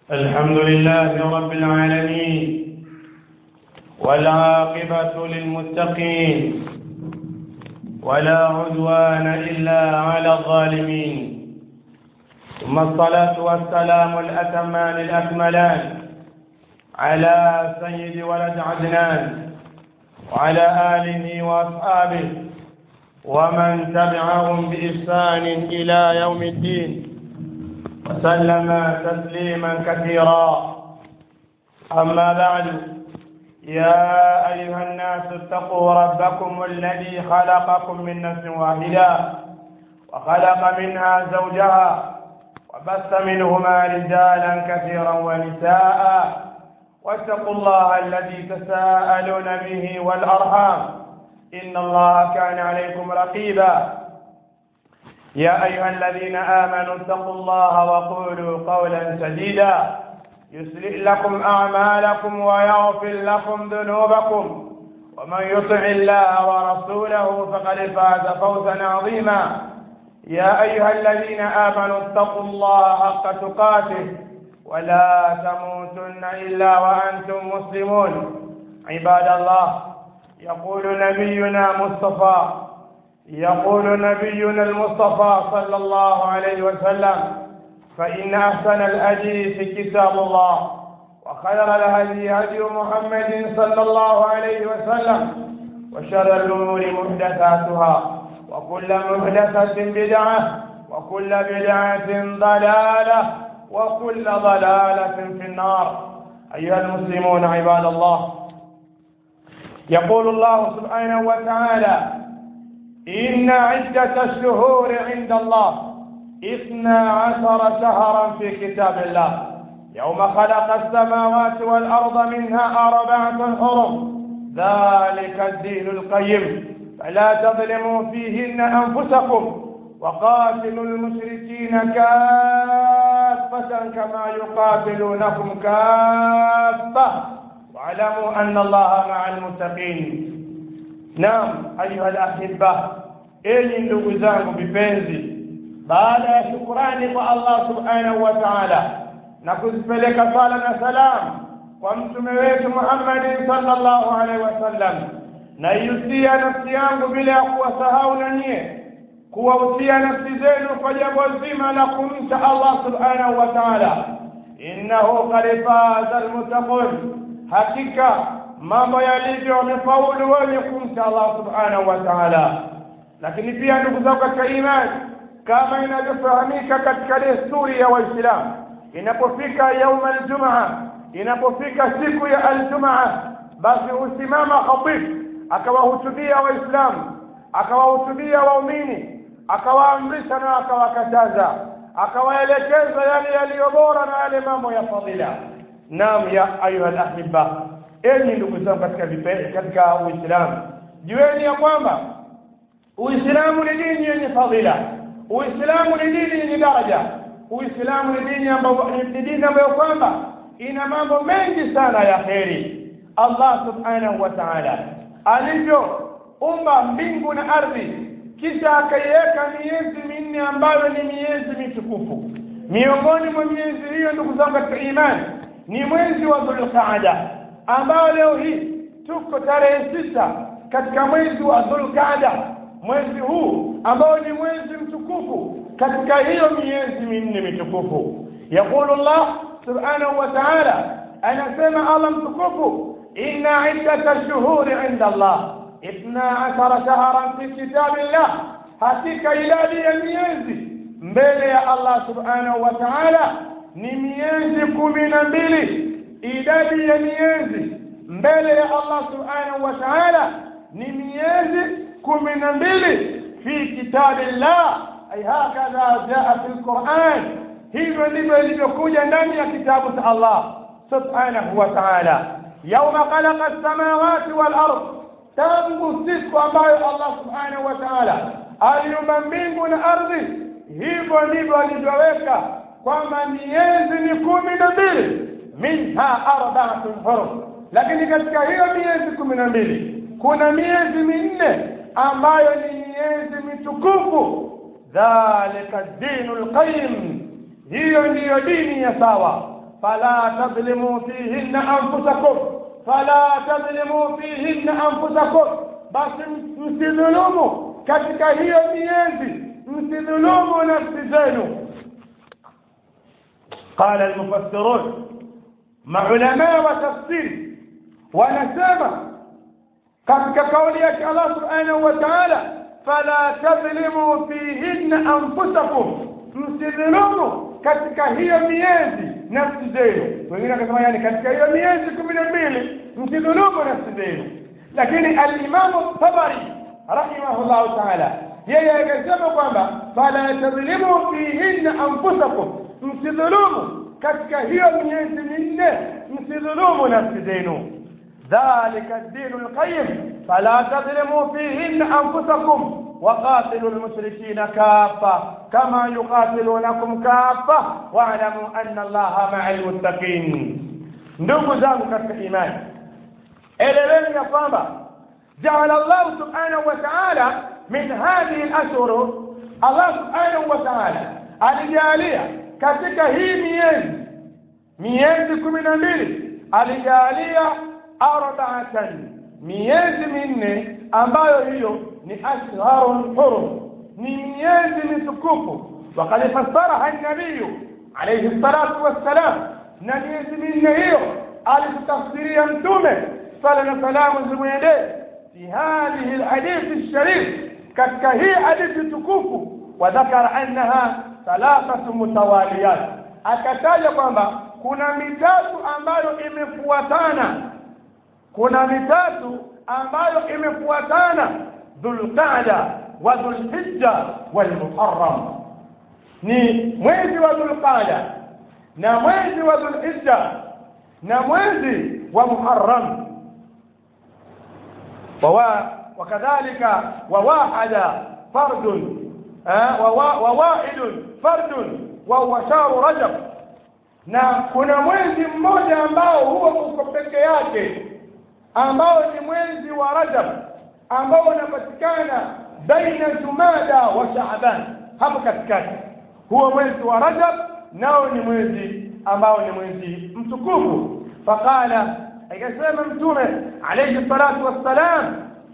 الحمد لله رب العالمين والعاقبة للمتقين ولا عدوان إلا على الظالمين ثم الصلاة والسلام الأتمان الأكملان على سيد ولد عدنان وعلى آله وأصحابه ومن تبعهم بإحسان إلى يوم الدين وسلم تسليما كثيرا أما بعد يا أيها الناس اتقوا ربكم الذي خلقكم من نفس واحدة وخلق منها زوجها وبث منهما رجالا كثيرا ونساء واتقوا الله الذي تساءلون به والأرحام إن الله كان عليكم رقيبا يا أيها الذين آمنوا اتقوا الله وقولوا قولا سديدا يصلح لكم أعمالكم ويغفر لكم ذنوبكم ومن يطع الله ورسوله فقد فاز فوزا عظيما يا أيها الذين آمنوا اتقوا الله حق تقاته ولا تموتن إلا وأنتم مسلمون عباد الله يقول نبينا مصطفى يقول نبينا المصطفى صلى الله عليه وسلم فإن أحسن الحديث كتاب الله وخير الهدي هدي محمد صلى الله عليه وسلم وشر الأمور محدثاتها وكل محدثة بدعة وكل بدعة ضلالة وكل ضلالة في النار أيها المسلمون عباد الله يقول الله سبحانه وتعالى إن عدة الشهور عند الله اثنا عشر شهرا في كتاب الله يوم خلق السماوات والأرض منها أربعة حرم ذلك الدين القيم فلا تظلموا فيهن أنفسكم وقاتلوا المشركين كافة كما يقاتلونكم كافة واعلموا أن الله مع المتقين Naam, ayuha alahibba, enyi ndugu zangu vipenzi, baada ya shukurani kwa Allah subhanahu wa ta'ala na kuzipeleka sala na salam kwa mtume wetu Muhammad sallallahu alaihi wasallam, naihusia nafsi yangu bila ya kuwasahau na nyie, kuwahusia nafsi zenu kwa jambo zima la kumcha Allah subhanahu wa ta'ala, innahu qad faza almuttaqun, hakika mambo yalivyo wamefaulu wenye kumcha Allah subhanahu wa ta'ala. Lakini pia ndugu zangu katika imani, kama inavyofahamika katika desturi ya Waislamu, inapofika yauma aljumaa, inapofika siku ya aljumaa, basi husimama khatib akawahutubia Waislamu, akawahutubia waumini, akawaamrisha na akawakataza, akawaelekeza yale yaliyo bora na yale mambo ya fadhila. Naam, ya ayuha alahibba enyi ndugu zangu katika katika Uislamu, jueni ya kwamba Uislamu ni dini yenye fadhila. Uislamu ni dini yenye daraja. Uislamu ni dini ambayo ni dini ambayo kwamba ina mambo mengi sana ya kheri. Allah subhanahu wa ta'ala alivyoumba mbingu na ardhi, kisha akaiweka miezi minne ambayo ni miezi mitukufu. Miongoni mwa miezi hiyo, ndugu zangu katika imani, ni mwezi wa Dhulqaada ambao leo hii tuko tarehe sita katika mwezi wa Dhulqaada, mwezi huu ambao ni mwezi mtukufu katika hiyo miezi minne mitukufu. Yaqulu Allah subhanahu wa ta'ala, anasema Allah mtukufu, inna iddata shuhuri inda Allah ithna ashara shahran fi kitabillah, hakika idadi ya miezi mbele ya Allah subhanahu wa ta'ala ni miezi kumi na mbili idadi ya miezi mbele ya Allah subhanahu wa ta'ala ni miezi kumi na mbili fi kitabillah ay hakadha jaa fi lquran hivyo ndivyo ilivyokuja ndani ya kitabu cha Allah subhanahu wa ta'ala yauma khalaqa as-samawati wal ard tangu siku ambayo Allah subhanahu wa ta'ala aliumba mbingu na ardhi hivyo ndivyo alivyoweka kwamba miezi ni kumi na mbili minha arbaatun hurum, lakini katika hiyo miezi kumi na mbili kuna miezi minne ambayo ni miezi mitukufu. Dhalika dinu lqayim, hiyo ndiyo dini ya sawa. fala tadhlimu fihinna anfusakum fala tadhlimu fihinna anfusakum basi msidhulumu katika hiyo miezi msidhulumu nafsi zenu قال المفسرون maulamaa wa tafsiri wanasema katika kauli yake Allah subhanahu wa ta'ala fala tadhlimu fihinna anfusakum msidhulumu katika hiyo miezi nafsi zenu wengine wakasema yani katika hiyo miezi kumi na mbili msidhulumu nafsi zenu lakini alimamu tabari rahimahullahu taala yeye akasema kwamba fala tadhlimu fihinna anfusakum msidhulumu katika hiyo miezi minne msidhulumu nafsi zenu ذلك الدين القيم فلا تظلموا فيهن أنفسكم وقاتلوا المشركين كافة كما يقاتلونكم كافة واعلموا أن الله مع المتقين ndugu zangu katika imani eleweni ya kwamba jaala llahu subhanahu wa taala min hadhihi lashhur allah subhanahu wa taala alijalia katika hii miezi miezi kumi na mbili alijalia arbaatan miezi minne ambayo hiyo ni ashharun hurum ni miezi mitukufu wakad fassaraha nabiyu alayhi salatu wassalam na miezi minne hiyo alitutafsiria mtume sala na salamu zimwendee fi hadhihi lhadithi lsharif katika hii hadithi tukufu wadhakara annaha thalathatu mutawaliyat akataja kwamba kuna mitatu ambayo imefuatana kuna mitatu ambayo imefuatana dhulqaada wa dhulhijja walmuharram ni mwezi wa dhulqaada na mwezi wa dhulhijja na mwezi wa muharram wakadhalika wawahada fardun wawaidun fardun wahuwa shahru rajab na kuna mwezi mmoja ambao huo uko peke yake ambao ni mwezi wa rajab ambao unapatikana baina jumada wa shaaban hapo katikati huo mwezi wa rajab nao ni mwezi ambao ni mwezi mtukufu faqala akasema mtume alayhi salatu wassalam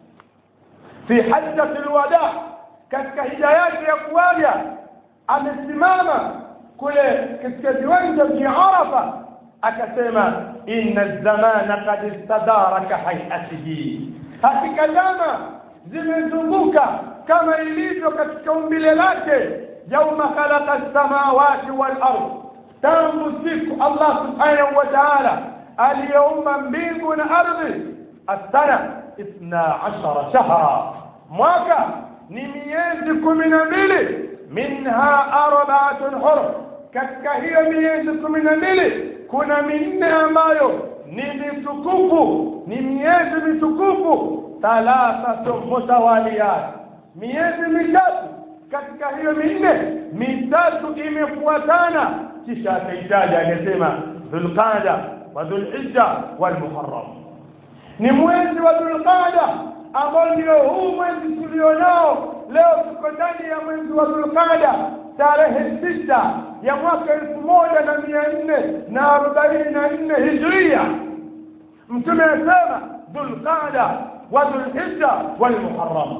fi hajjati lwada katika hija yake ya kuwaja amesimama kule katika viwanja vya arafa akasema inna zamana kad istadaraka hayatihi hakika zama zimezunguka kama ilivyo katika umbile lake yauma khalaqa lsamawati walard tangu siku allah subhanahu wa taala aliyeumba mbingu na ardhi assana ithna ashara shahra mwaka ni miezi kumi na mbili minha arbaatun hurum katika hiyo miezi kumi na mbili kuna minne ambayo ni mitukufu ni miezi mitukufu thalathatu mutawaliyat miezi mitatu katika hiyo minne mitatu imefuatana kisha akaitaja akasema dhulqada wa dhulhijja walmuharram ni mwezi wa dhulqada ambao ndio huu mwezi tulionao leo tuko ndani ya mwezi wa dhulqada tarehe sita ya mwaka elfu moja na mia nne na arobaini na nne hijria mtume asema dhulqada wa dhulhijja walmuharram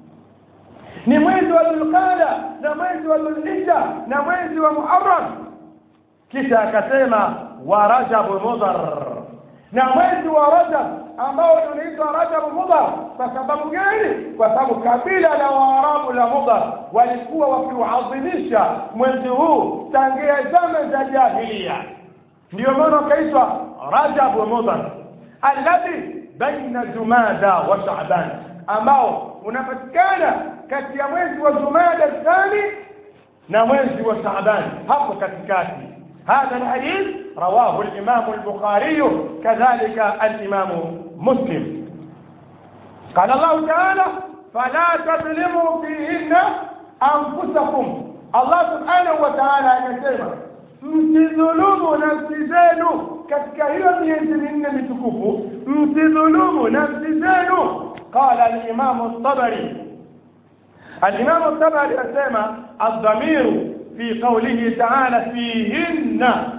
ni mwezi wa dhulqada na mwezi wa dhulhijja na mwezi wa muharram kisha akasema wa rajabu mudhar na mwezi wa rajab ambao unaitwa rajabu mudhar kwa sababu gani kwa sababu kabila la waarabu la mudhar walikuwa wakiuadhimisha mwezi huu tangia zama za jahilia ndio maana ukaitwa rajabu mudhar alladhi baina jumada wa shaban ambao unapatikana kati ya mwezi wa jumada thani na mwezi wa shaban hapo katikati هذا الحديث رواه الإمام البخاري كذلك الإمام مسلم قال الله تعالى فلا تظلموا فيهن أنفسكم الله سبحانه وتعالى يسمى msidhulumu nafsi zenu katika hiyo miezi minne mitukufu msidhulumu nafsi zenu qala alimamu ltabari alimamu ltabari asema aldhamiru في قوله تعالى فيهن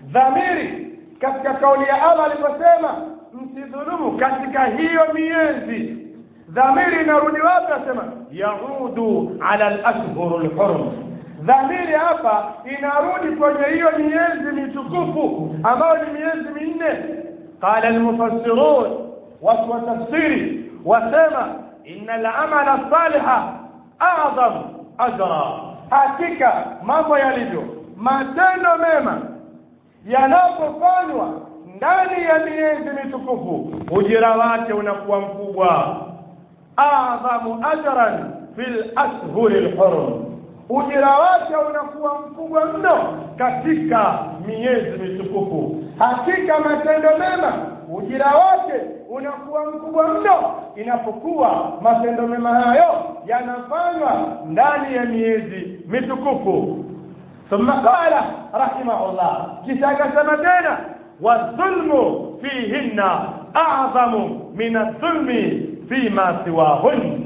dhamiri katika kauli ya Allah aliposema msidhulumu katika hiyo miezi dhamiri inarudi wapi asema yaudu ala al-ashhur al-hurum dhamiri hapa inarudi kwenye hiyo miezi mitukufu ambayo ni miezi minne qala al-mufassirun watu wa tafsiri wasema inna al-amala saliha a'zam ajra hakika mambo yalivyo matendo mema yanapofanywa ndani ya miezi mitukufu ujira wake unakuwa mkubwa adhamu ajran fil ashhuri lhurum ujira wake unakuwa mkubwa mno katika miezi mitukufu hakika matendo mema ujira wake unakuwa mkubwa mno inapokuwa matendo mema hayo yanafanywa ndani ya miezi mitukufu ثم قال رحمه الله كتاب سمتنا والظلم فيهن أعظم من الظلم فيما سواهن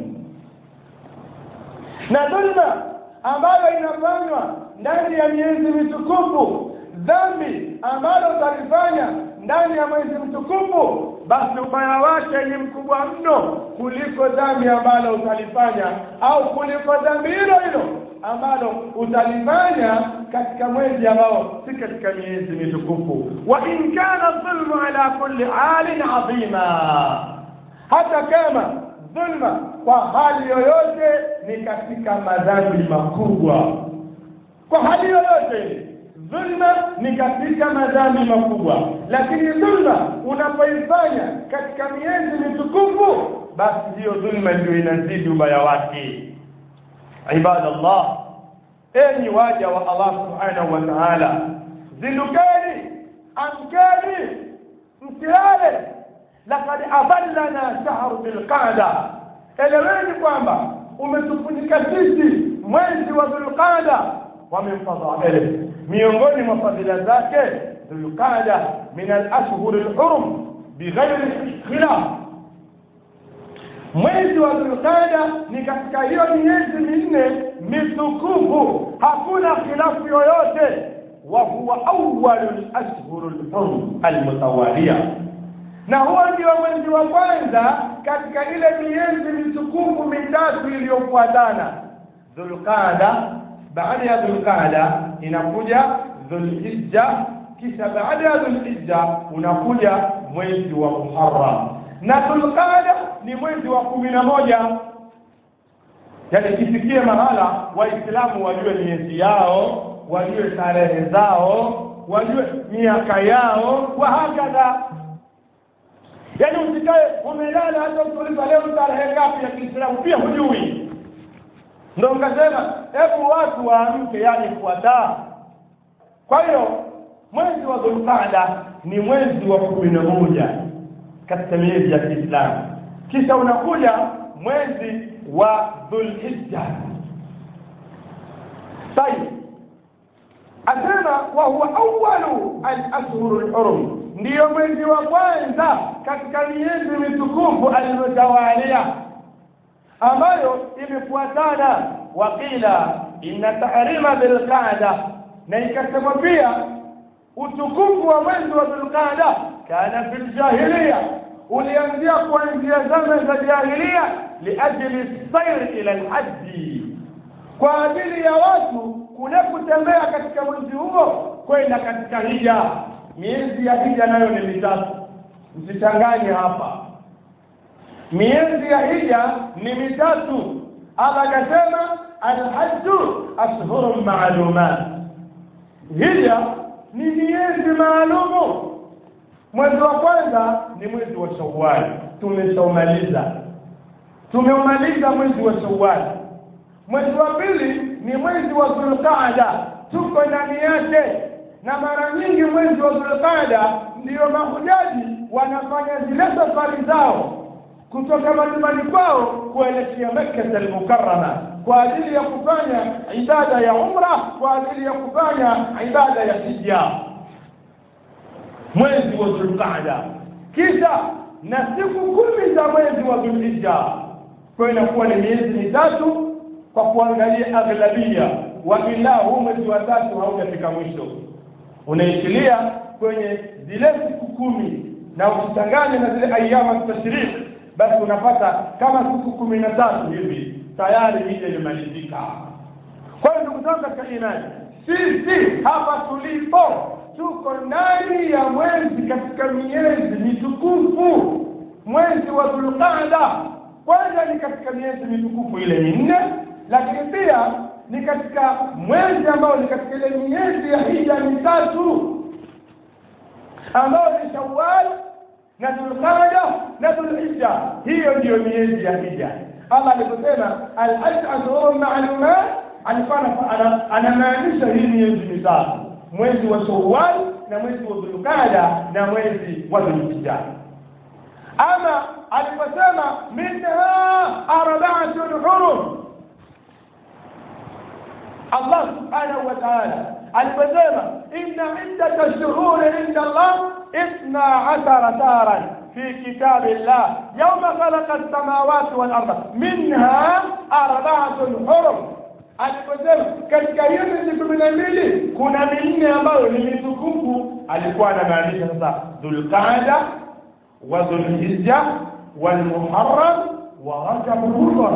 na dhulma ambayo inafanywa ndani ya miezi mitukufu dhambi ambalo utalifanya ndani ya mwezi mtukufu basi ubaya wake ni mkubwa mno kuliko dhambi ambalo utalifanya au kuliko dhambi hilo hilo ambalo utalifanya katika mwezi ambao si katika miezi mitukufu wa in kana dhulmu ala kulli halin adhima hata kama dhulma kwa hali yoyote ni katika madhambi makubwa kwa hali yoyote dhulma ni katika madhambi makubwa lakini dhulma unapoifanya katika miezi mitukufu basi hiyo dhulma ndio inazidi ubaya wake ibadallah enyi waja wa Allah subhanahu wa ta'ala zindukeni amkeni msilale laqad adallana shahru bilqada eleweni kwamba umetufunika sisi mwezi wa dhulqada wa min fadaili miongoni mwa fadhila zake dhulqada min alashhur alhurum bighairi khilaf mwezi wa dhulqada ni katika hiyo miezi minne mitukufu hakuna khilafu yoyote wa huwa awwalu alashhur alhurum almutawalia na huo ndio mwezi wa kwanza katika ile miezi mitukufu mitatu iliyofuatana dhulqada baada ya dhulqada inakuja dhulhijja kisha baada ya dhulhijja unakuja mwezi wa muharram na dhulqada ni mwezi wa kumi na moja yani kisikie mahala waislamu wajue miezi yao wajue tarehe zao wajue miaka yao wa hakadha yaani usikae umelala hata ukiuliza leo tarehe ngapi ya kiislamu pia hujui ndo ukasema hebu watu waamke yani fuataa kwa hiyo mwezi wa dhulqada ni mwezi wa kumi na moja katika miezi ya kiislamu kisha unakuja mwezi wa dhulhijja tayib asema wa huwa awalu alashhuru lhurum ndiyo mwezi wa kwanza katika miezi mitukufu aliyotawalia ambayo imefuatana waqila inna tahrima dhilqada na ikasema pia utukufu wa mwezi wa dhilqada kana fi ljahiliya ulianzia kuanzia zama za jahilia liajli sair ila lhaji kwa ajili ya watu kule kutembea katika mwezi huo kwenda katika hija miezi ya hija nayo ni mitatu msichanganye hapa miezi ya hija ni mitatu Allah akasema alhajju ashhurun maalumat hija ni miezi maalumu mwezi wa kwanza ni mwezi wa shawwal tumeshaumaliza tumeumaliza mwezi wa shawwal mwezi wa pili ni mwezi wa dhulqaada tuko ndani yake na mara nyingi mwezi wa dhulqaada ndiyo mahujaji wanafanya zile safari zao kutoka majumbani kwao kuelekea Makka al-Mukarrama kwa ajili ya kufanya ibada ya umra kwa ajili ya kufanya ibada ya hija mwezi wa Dhulqaada kisha na siku kumi za mwezi wa Dhulhijja kwa inakuwa ni miezi mitatu kwa kuangalia aghlabia wa ila huu mwezi wa tatu haujafika mwisho unaishilia kwenye zile siku kumi na ukichanganya na zile ayama tashrik basi unapata kama siku kumi na tatu hivi tayari hija imemalizika kwa hiyo ndugu zangu katika imani sisi hapa tulipo tuko ndani ya mwezi katika miezi mitukufu mwezi wa dhulqaada kwanza ni katika miezi mitukufu ile minne lakini pia ni katika mwezi ambao ni katika ile miezi ya hija mitatu ambayo ni shawal na dhulqaada na dhulhijja hiyo ndiyo miezi ya hija allah aliposema alhaj ashhurun maalumat alikuwa anamaanisha hii miezi mitatu mwezi wa shawal na mwezi wa dhulqaada na mwezi wa dhulhijja ama aliposema minha arbaatun hurum Allah subhanahu wa ta'ala aliposema inna iddata shuhuri inda Allah ithna ashara shahran في كتاب الله يوم خلق السماوات والأرض منها أربعة حرم aliposema katika hiyo miezi kumi na mbili kuna minne ambayo ni mitukufu alikuwa anamaanisha sasa dhulqaada wa dhulhijja walmuharram wa rajab mudhar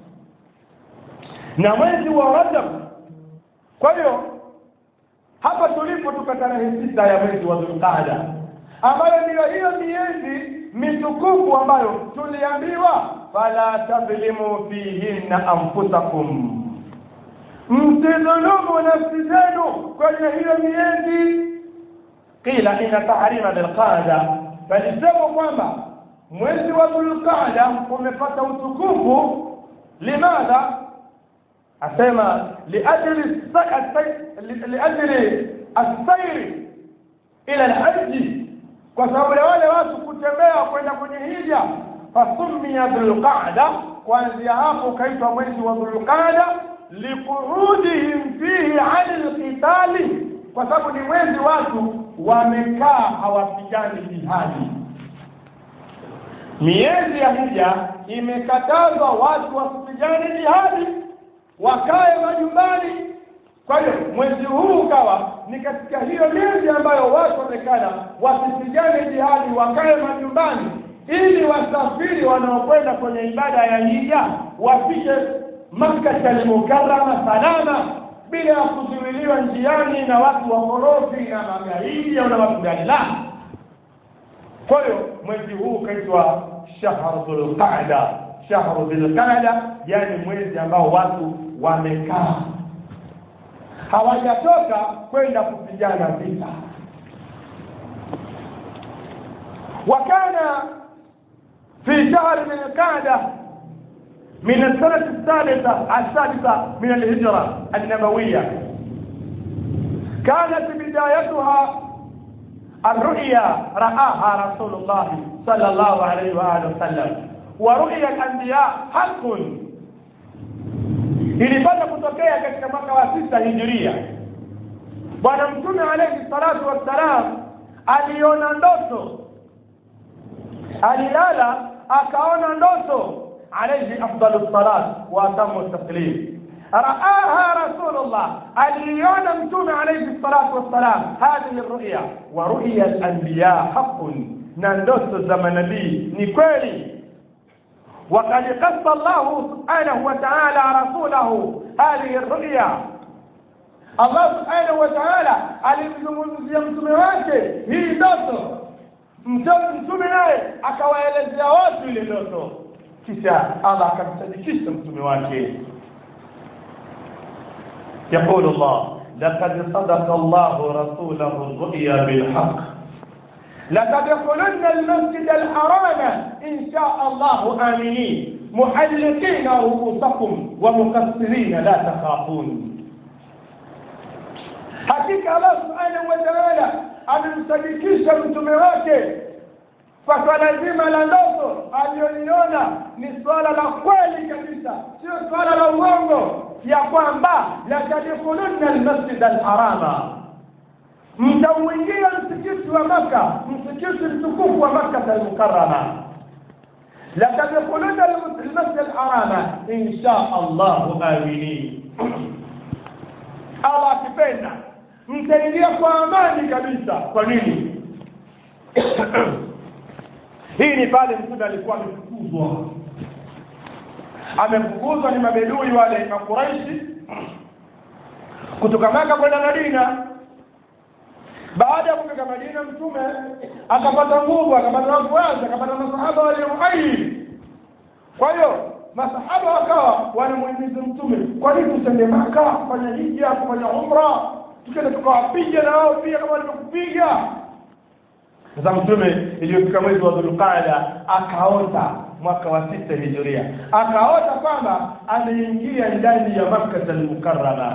na mwezi wa rajab kwa hiyo hapa tulipo tuko tarehe sita ya mwezi wa dhulqaada ambayo ndiyo hiyo miezi mitukufu ambayo tuliambiwa fala tadhlimu fihinna anfusakum msidhulumu nafsi zenu kwenye hiyo miezi qila ina tahrima dhulqaada balisemwa kwamba mwezi wa dhulqaada umepata utukufu limadha asema liajli liajli assairi ila alhaji kwa sababu ya wale watu kutembea kwenda kwenye hija fasumia dhulqaada kuanzia hapo ukaitwa mwezi wa dhulqaada liqurudihim fihi ani lqitali kwa sababu ni mwezi watu wamekaa hawapigani jihadi miezi ya hija imekatazwa watu wasipigane jihadi wakae majumbani kwa hiyo mwezi huu ukawa ni katika hiyo miezi ambayo watu wamekana wasipigane jihadi wakae majumbani ili wasafiri wanaokwenda kwenye ibada ya hija wafike makkata almukarama salama bila ya kuzuiliwa njiani na watu wakorofi na magaidi au na watu gani la kwa hiyo mwezi huu ukaitwa shahru dhulqaada shahru dhulqaada yani mwezi ambao watu wamekaa hawajatoka kwenda kupigana vita وكان في شهر من القعدة من السنة الثالثة السادسة من الهجرة النبوية كانت بدايتها الرؤيا رآها رسول الله صلى الله عليه وآله وسلم ورؤيا الأنبياء حق ilipata kutokea katika mwaka wa sita hijiria bwana mtume alayhi salatu wassalam aliona ndoto alilala akaona ndoto alayhi afdalu salat wa atamu taslim raaha rasulullah aliona mtume alayhi salatu wassalam hadhihi ruya wa ruya alanbiya haqun na ndoto za manabii ni kweli وقد قص الله سبحانه وتعالى رسوله هذه الرؤيا الله سبحانه وتعالى alimzungumzia mtume wake hii ndoto mtume naye akawaelezea watu ile ndoto kisha allah akamsadikisha mtume wake يقول الله لقد صدق الله رسوله الرؤيا بالحق لتدخلن المسجد الحرام إن شاء الله آمنين محلقين رؤوسكم ومقصرين لا تخافون hakika Allah subhanahu wa ta'ala amemsadikisha mtume wake kwa swala zima la ndoto aliyoliona ni swala la kweli kabisa sio swala la uongo ya kwamba latadkhulunna almasjid alharama mtauingia msikiti wa maka msikiti mtukufu wa makka almukarrama latadkhulunna almasjid alharama insha allahu aminin allah akipenda mtaingia kwa amani kabisa kwa nini hii ni pale mtume alikuwa amefukuzwa amefukuzwa ni mabedui wale makuraishi kutoka maka kwenda madina baada ya kufika madina mtume akapata nguvu akapata wafuasi akapata masahaba waliohai kwa hiyo masahaba wakawa wanamuhimiza mtume kwa nini tusende maka kufanya hija kufanya umra tukenda tukawapiga na wao pia kama walivyokupiga sasa mtume iliyofika mwezi wa dhulqaada akaota mwaka wa sita hijiria akaota kwamba ameingia ndani ya makkata almukarrama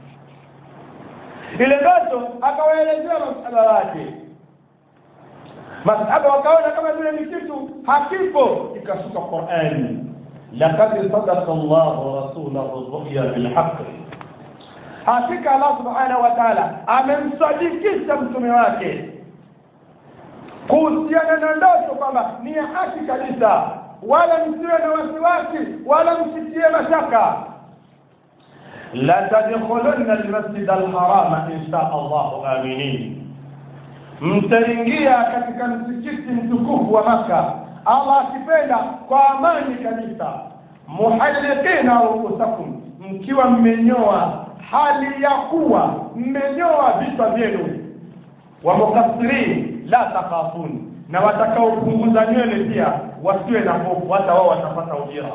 ile ndoto akawaelezea masahaba wake masahaba wakaona kama vile ni kitu hakipo ikashuka qurani laqad sadaqa llahu rasulahu ruya bilhaqi hakika allah subhanahu wa taala amemsadikisha mtume wake kuhusiana na ndoto kwamba ni ya haki kabisa wala msiwe na wasiwasi wala msitie mashaka la tadkhulunna almasjid alharama insha allahu aminin mtaingia katika msikiti mtukufu wa maka allah akipenda kwa amani kabisa muhalliqina ruusakum mkiwa mmenyoa hali ya kuwa mmenyoa vichwa vyenu wa mukassirin la takhafun na watakaopunguza nywele pia wasiwe na hofu hata wao watapata ujira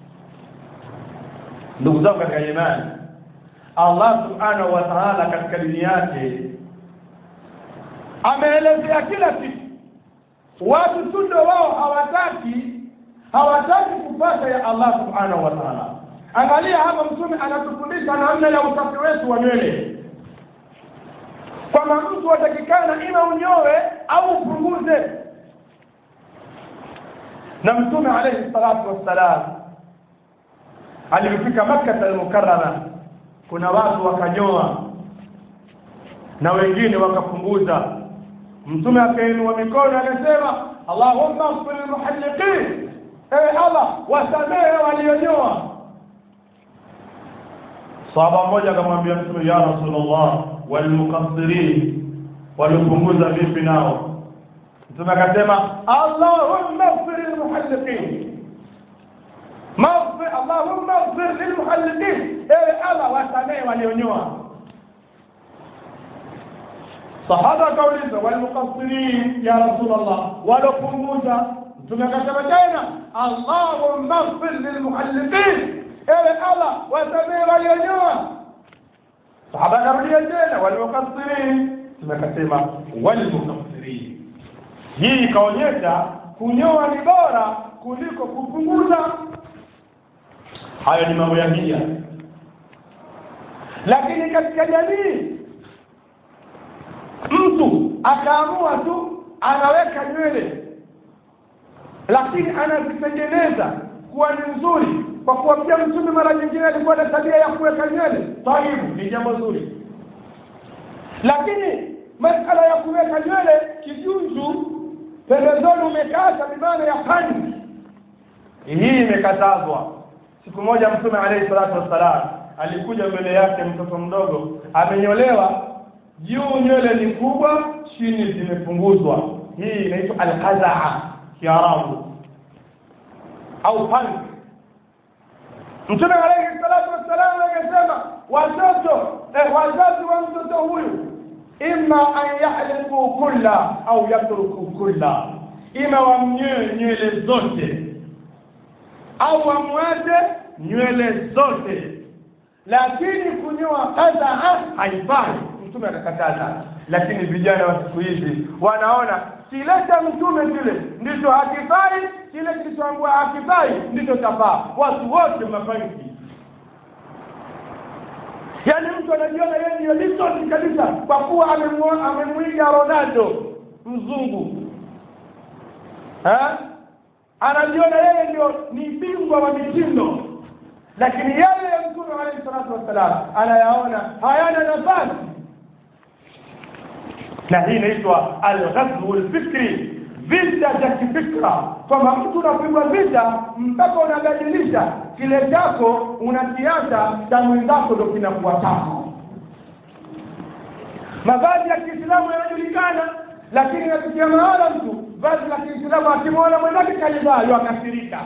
ndugu zangu katika imani allah subhanahu wa taala katika dini yake ameelezea kila kitu watu tu ndo wao hawataki hawataki kupata ya allah subhanahu wa taala angalia hapa mtume anatufundisha namna ya usafi wetu wa nywele kwamba mtu atakikana ima unyowe au upunguze na mtume alayhi salatu wassalam alipofika makkata almukarrama kuna watu wakanyoa na wengine wakapunguza mtume akainua mikono akasema allahumma ighfir lilmuhalliqin ewe allah wasamehe walionyoa sahaba mmoja akamwambia mtume ya rasulullah walmuqassirin waliopunguza vipi nao mtume akasema allahumma ighfir lilmuhalliqin maghfir allahumma ighfir lilmuhalliqin ewe allah wasamehe walionyoa sahaba akauliza walmuqassirin ya rasulullah waliopunguza mtume akasema tena allahumma ighfir lilmuhalliqin ewe allah wasamehe walionyoa sahaba akarudia tena walmukassirin tumekasema walmukassirin hii ikaonyesha kunyoa ni bora kuliko kupunguza hayo ni mambo ya hija lakini katika jamii mtu akaamua tu anaweka nywele lakini anazitengeneza kuwa ni nzuri kwa kuwa pia mtume mara nyingine alikuwa na tabia ya kuweka nywele taibu ni jambo zuri lakini masala ya kuweka nywele kijunju pembezoni umekata bimana ya pani hii imekatazwa siku moja mtume alayhi salatu wassalam alikuja mbele yake mtoto mdogo amenyolewa juu nywele ni kubwa chini zimepunguzwa hii inaitwa alqazaa kiarabu au punk mtume alayhi salatu wassalam akasema watoto eh, wazazi wa mtoto huyu imma an yahliku kulla au yatruku kulla ima wamnyoe nywele zote au wamwache nywele zote lakini kunyoa kadhaa haifai mtume akakataza lakini vijana wa siku hizi wanaona kile cha mtume kile ndicho hakifai kile kilichoambua hakifai ndicho chafaa watu wote mafaniki yaani mtu anajiona yeye ndiyo lisoni kabisa kwa kuwa amemwiga ronaldo mzungu ha? anajiona yeye ndio ni bingwa wa mitindo lakini yale ya mtume alayhi salatu wassalam anayaona hayana nafasi na hii inaitwa alghazwu lfikri vita vya kifikra kwamba mtu unapigwa vita mpaka unabadilisha kile chako unakiacha cha mwenzako ndo kinakuwa chako mavazi ya kiislamu yanajulikana lakini nafikia mahala mtu vazi la kiislamu akimwona mwenzake kalivaa yakasirika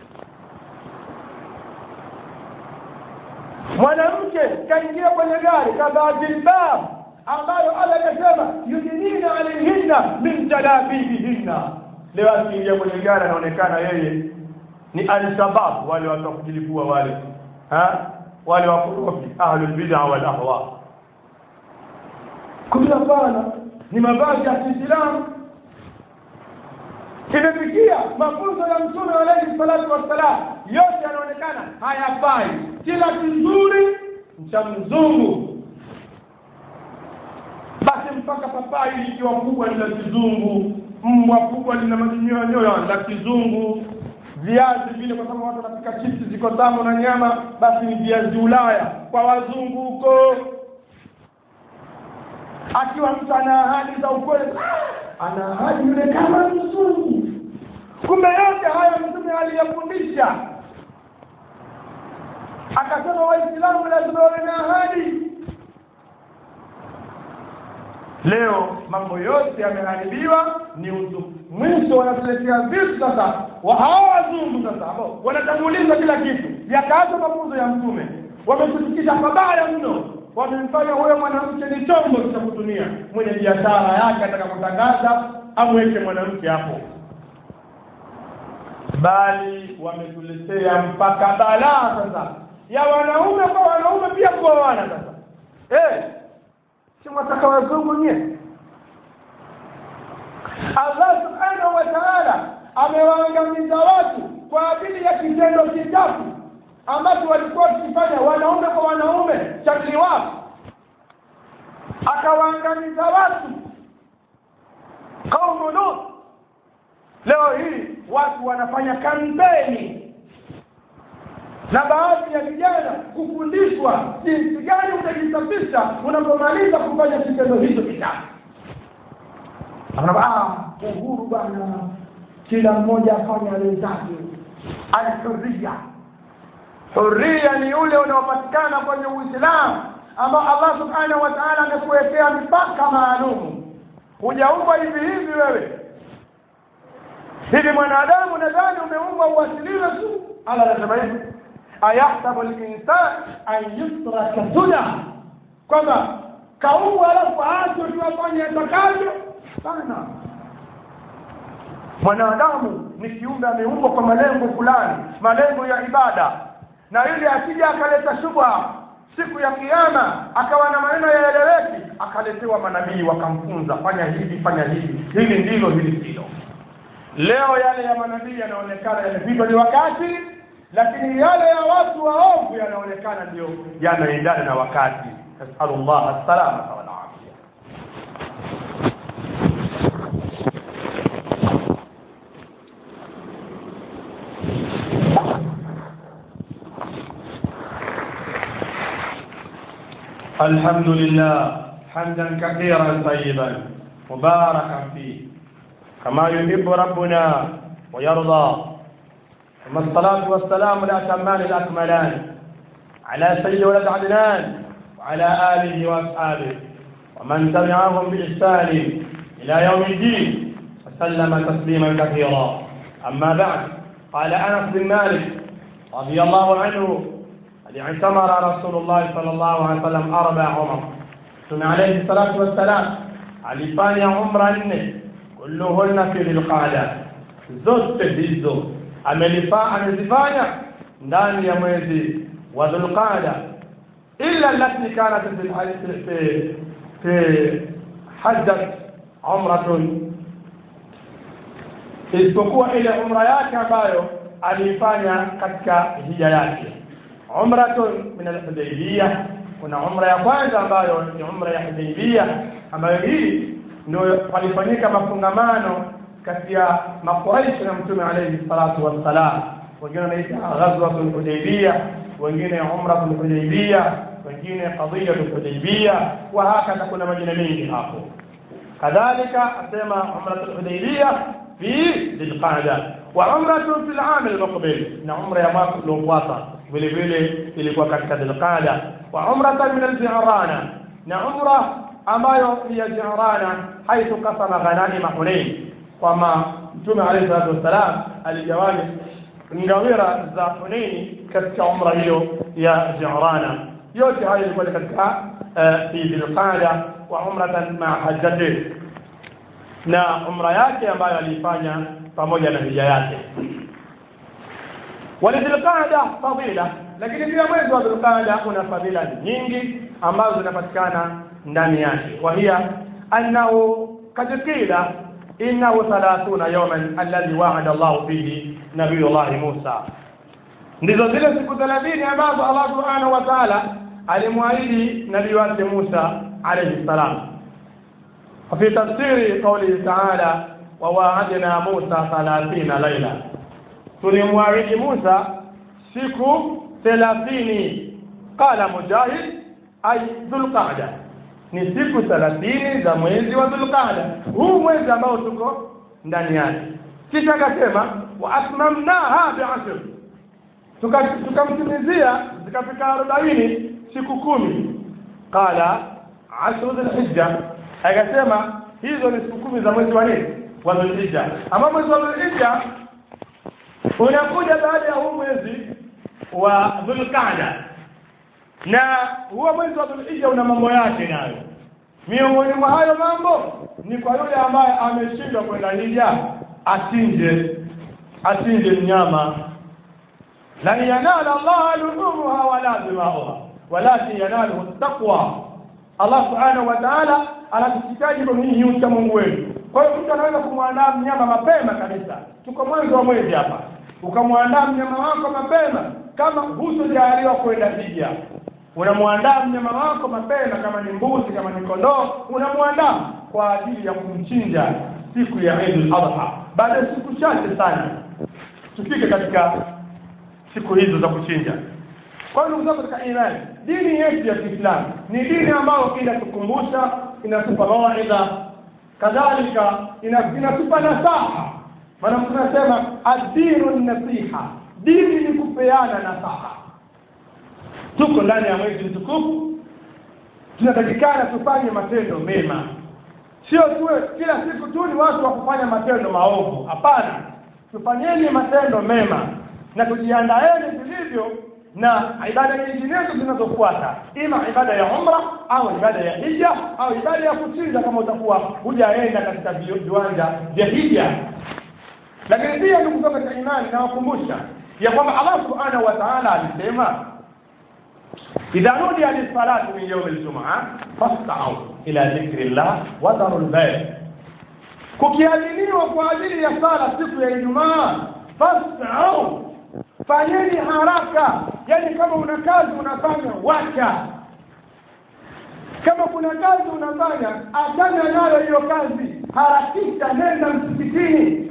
mwanamke kaingia kwenye gari kavaa jilbab ambayo Allah akasema yudinina alaihinna min jalabibihinna leo akiingia kwenye gari anaonekana yeye ni alshabab wale watu wa kujilipua wale ha wale wakorofi ahlul bid'a wal ahwa kumbe hapana ni mavazi ya Kiislamu imefikia mafunzo ya mtume alayhi salatu wassalam yote yanaonekana hayafai kila kizuri cha mzungu basi mpaka papai likiwa kubwa ni la kizungu mbwa kubwa lina manyoya la kizungu viazi vile kwa sababu watu wanapika chipsi ziko tamu na nyama basi ni viazi Ulaya kwa wazungu huko akiwa mtu ana ahadi za ukweli ana ahadi yule kama mzungu kumbe yote hayo mtume aliyafundisha akasema waislamu lazima wawe na ahadi leo mambo yote yameharibiwa ni uzu mwisho wanatuletea vitu sasa wa hawa wazungu sasa ambao wanatanguliza kila kitu yakaacha mafunzo ya mtume wametufikisha pabaya mno wamemfanya huyo mwanamke ni chombo cha kutumia mwenye biashara yake ataka kutangaza amweke mwanamke hapo bali wametuletea mpaka balaa sasa ya wanaume kwa wanaume pia kuoana sasa eh si mwataka wazungu nye Allah subhanahu wa ta'ala amewaangamiza watu kwa ajili ya kitendo kichafu ambacho walikuwa wakifanya wanaume kwa wanaume cha liwafu akawaangamiza watu kaumu Lut leo hii watu wanafanya kampeni na baadhi ya vijana kufundishwa jinsi gani utajisafisha unapomaliza kufanya kitendo hicho kichafu ah uhuru bana kila mmoja afanye aliyotaka alhuria huria ni ule unaopatikana kwenye uislamu ambao allah subhanahu wa taala amekuwekea mipaka maalum hujaumbwa hivi hivi wewe hivi mwanadamu nadhani umeumbwa uwasiliwe tu allah anasema hivi ayahsabu linsan an yusraka suda kwamba kaumbwa alafu aachwe tu afanye atakavyo sana mwanadamu ni kiumbe ameumbwa kwa malengo fulani malengo ya ibada na yule akija akaleta shubha siku ya kiyama akawa na maneno yaeleweki akaletewa manabii wakamfunza fanya hivi fanya hivi hili ndilo hili ndilo leo yale ya manabii yanaonekana yamepitwa ni wakati lakini yale ya watu waovu yanaonekana ndio yanaendana na wakati nasalullah assalamata walafia الحمد لله حمدا كثيرا طيبا مباركا فيه كما يحب ربنا ويرضى ثم الصلاة والسلام الأتمان الأكملان على سيد ولد عدنان وعلى آله وأصحابه ومن تبعهم بإحسان إلى يوم الدين وسلم تسليما كثيرا أما بعد قال أنس بن مالك رضي الله عنه قد اعتمر رسول الله صلى الله عليه وسلم أربع عمر ثم عليه الصلاة والسلام alifanya umra nne kulluhunna fi dhilqada zote hizo amelifa amezifanya ndani ya mwezi wa dhulqada illa allati kanat fi fi fi hajjat umratun isipokuwa ile umra yake ambayo aliifanya katika hija yake umratun min al-hudaybiyah kuna umra ya kwanza ambayo ni umra ya hudaybiyah ambayo hii ndio palifanyika mafungamano kati ya makuraishi na mtume alayhi salatu wassalam wengine wanaita ghazwatul hudaybiyah wengine umratul hudaybiyah wengine qadiyatul hudaybiyah wa hakadha kuna majina mengi hapo kadhalika asema umratul hudaybiyah fi dhilqa'da wa umratu fil 'am al-muqbil na umra ya mwaka uliofuata vile vile ilikuwa katika dhilqa'da wa umratan min al-ji'rana na umra ambayo ni ya Jirana haithu kasama ghananima Hunain kwamba mtume alayhi salatu wassalam aligawanya ngawira za Hunaini katika umra hiyo ya Jirana yote hayo ilikuwa katika fi dhilqada wa umratan ma hajjati na umra yake ambayo aliifanya pamoja na hija yake walidhilqada fadila lakini pia mwezi wa dhilqada una fadila nyingi ambazo zinapatikana ndani yake wa hiya annahu kad qila innahu thalathuna yawman alladhi wa'ada Allah fihi nabiyullah Musa ndizo zile siku 30 ambazo Allah subhanahu wa ta'ala alimwahidi nabii wake Musa alayhi salam وفي تفسير قوله تعالى وواعدنا موسى ثلاثين ليلة tulimwahidi Musa siku 30 qala mujahid ay dhulqa'da ni siku 30 za mwezi wa dhulqa'da huu mwezi ambao tuko ndani yake kisha akasema wa atmamnaha bi'ashr tukamtimizia zikafika 40 siku kumi qala ashru dhulhijja akasema hizo ni siku kumi za mwezi wa nini wa dhulhijja ama mwezi wa dhulhijja unakuja baada ya huu mwezi wa dhulqaada na huo mwezi wa dhulhijja una mambo yake nayo miongoni mwa hayo mambo ni kwa yule ambaye ameshindwa kwenda hija achinje achinje mnyama lan yanala allaha luhumuha wala dimauha walakin yanaluhu taqwa allah subhanahu wa taala anatuhitaji kwa nini ucha mungu wenu kwa hiyo mtu anaweza kumwandaa mnyama mapema kabisa tuko mwanzo wa mwezi hapa ukamwandaa mnyama wako mapema kama hutojaliwa kwenda hija unamwandaa mnyama wako mapema kama ni mbuzi kama ni kondoo unamwandaa kwa ajili ya kumchinja siku ya Eid al-Adha baada ya siku chache sana tufike katika siku hizo za kuchinja kwa hiyo ndugu zangu katika imani dini yetu ya Kiislamu ni dini ambayo inatukumbusha inatupa mawaidha kadhalika inatupa nasaha maana tunasema ad-dinu nasiha dini ni kupeana nasaha tuko ndani ya mwezi mtukufu tunatakikana tufanye matendo mema sio tuwe kila siku tu ni watu wa kufanya matendo maovu hapana tufanyeni matendo mema na tujiandaeni vilivyo na ibada nyinginezo zinazofuata ima ibada ya umra au ibada ya hija au ibada ya kuchinja kama utakuwa hujaenda katika viwanja vya hija lakini pia ndugu zangu katika imani nawakumbusha ya kwamba Allah subhanahu wa ta'ala alisema idha nudiya lis-salati min yawm al-jum'a fas'au ila dhikrillah wa dharul bay' kukiadhiniwa kwa ajili ya sala siku ya Ijumaa fas'au fanyeni haraka yani kama una kazi unafanya wacha kama kuna kazi unafanya achana nayo hiyo kazi harakisha nenda msikitini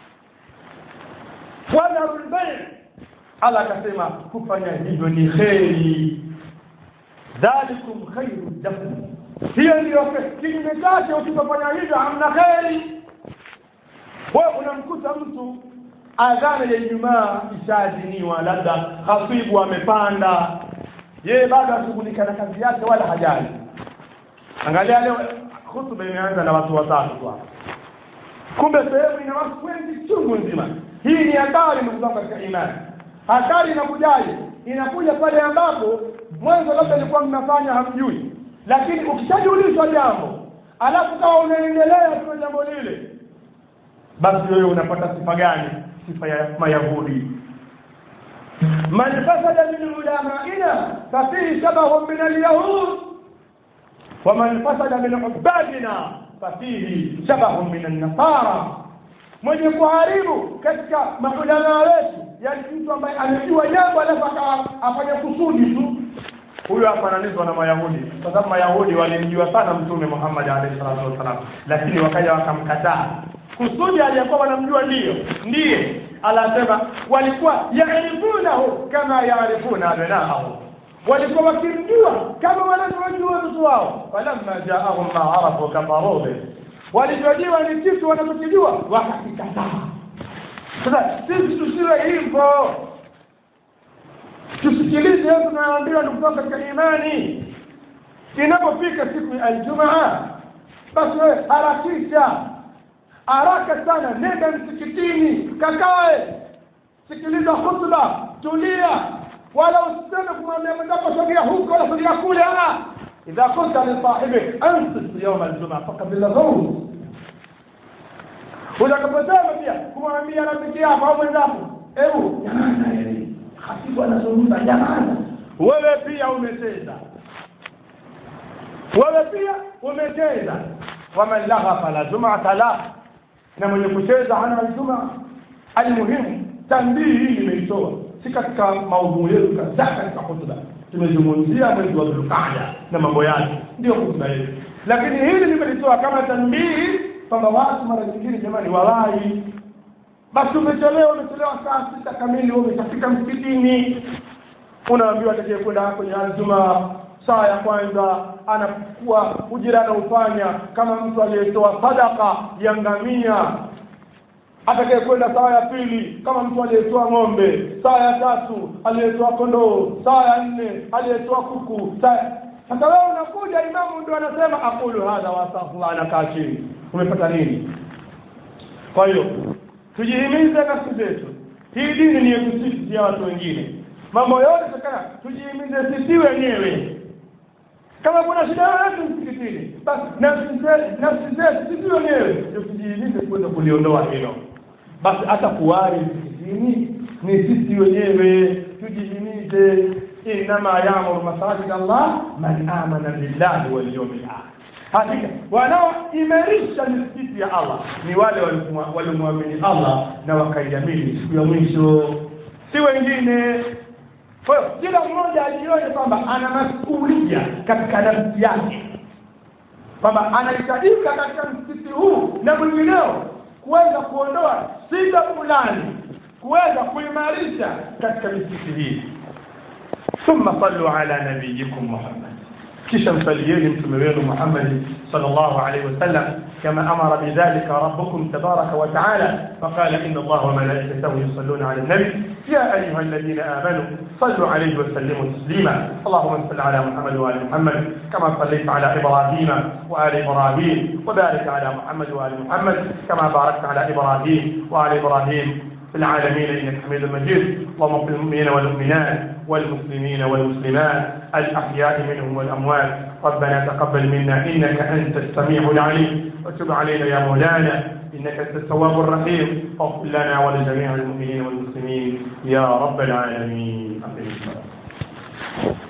wadharul bay' Allah akasema kufanya hivyo ni kheri dhalikum khairu lakum hiyo ndiyo kinyume chake usipofanya hivyo hamna kheri wewe unamkuta mtu adhana ya Ijumaa ishaadhiniwa labda khatibu amepanda yeye bado ashughulika na kazi yake wala hajali angalia leo hutuba imeanza na watu watatu tu kumbe sehemu ina watu wengi chungu nzima hii ni hatari ndugu zangu katika imani hatari inakujaje inakuja pale ambapo mwanzo labda ilikuwa mnafanya hamjui lakini ukishajulishwa jambo alafu kama unaendelea tu jambo lile basi wewe unapata sifa gani sifa ya mayahudi man fasada min ulamaina fafihi shabahun min alyahud waman fasada min ubadina fafihi shabahun min annasara mwenye kuharibu katika maulama wetu yani mtu ambaye amejua jambo alafu afanya kusudi tu huyo afananizwa na mayahudi kwa sababu mayahudi walimjua sana mtume Muhammad alayhi salatu wasalam lakini wakaja wakamkataa kusudi aliyekuwa wanamjua ndiyo ndiye anasema walikuwa yaarifunahu kama yaarifuna abnaahu walikuwa wakimjua kama wanavyojua watoto wao falamma jaahum ma arafu kafaru bih walivyojua ni kitu wanachokijua wakakikataa sasa sisi tusiwe hivyo tusikilize yote tunayoambiwa ndugu zangu katika imani inapofika siku ya aljumaa basi wewe harakisha haraka sana nenda msikitini kakae sikiliza khutba tulia wala usiseme kumwambia mwenzako sogea huko wala sogea kule idha kunta lisahibi ansit yauma aljumaa fakabilaghaus utakaposema pia kumwambia rafiki yako au mwenzako hebu jamani hasibu anazungumza jamani wewe pia umecheza wewe pia umecheza waman laha fala jumata lah na mwenye kucheza hana aljuma almuhimu tambii hii nimeitoa si katika maudhui yetu kadhaa katika hutuba tumezungumzia mwezi wa dhulqaada na mambo yake ndio hutuba yetu lakini hili nimelitoa kama tambii kwamba watu mara nyingine jamani walai basi umechelewa umechelewa saa sita kamili umeshafika msikitini unaambiwa atakaye kwenda kwenye aljuma saa ya kwanza anakuwa ujira anaufanya kama mtu aliyetoa sadaka ya ngamia atakaye kwenda saa ya pili kama mtu aliyetoa ng'ombe saa ya tatu aliyetoa kondoo saa ya nne aliyetoa kuku saa sasa wewe unakuja imamu ndio anasema aqulu hadha wa astaghfirullah anakaa chini umepata nini kwa hiyo tujihimize nafsi zetu hii dini ni yetu sisi ya watu wengine mambo yote takana tujihimize sisi wenyewe kama kuna shida yoyote msikitini basi nafsi zetu sisi wenyewe ndio tujihimize kuweza kuliondoa hilo basi hata kuwari msikitini ni sisi wenyewe tujihimize inama yamuru masajid allah man amana billahi walyaumil akhir hakika wanaoimarisha misikiti ya allah ni wale waliomwamini allah na wakaiamini siku ya mwisho si wengine kwa hiyo kila mmoja ajione kwamba ana masuulia katika nafsi yake kwamba anahitajika katika msikiti huu na mwingineo kuweza kuondoa shida fulani kuweza kuimarisha katika misikiti hii thumma sallu ala nabiyikum muhammad kisha msalieni mtume wenu Muhammad sallallahu alaihi wasallam kama amara bidhalika rabbukum tabaraka wa taala faqala inna allaha wa malaikatahu yusalluna ala nabi ya ayuha alladhina amanu sallu alayhi wa sallimu taslima allahumma salli ala muhammad wa ali muhammad kama sallaita ala ibrahima wa ali ibrahim wa barik ala muhammad wa ali muhammad kama barakta ala ibrahim wa ali ibrahim في العالمين انك حميد مجيد اللهم اغفر للمؤمنين والمؤمنات والمسلمين والمسلمات الاحياء منهم والاموات ربنا تقبل منا انك انت السميع العليم وتب علينا يا مولانا انك انت التواب الرحيم واغفر لنا ولجميع المؤمنين والمسلمين يا رب العالمين أقم الصلاة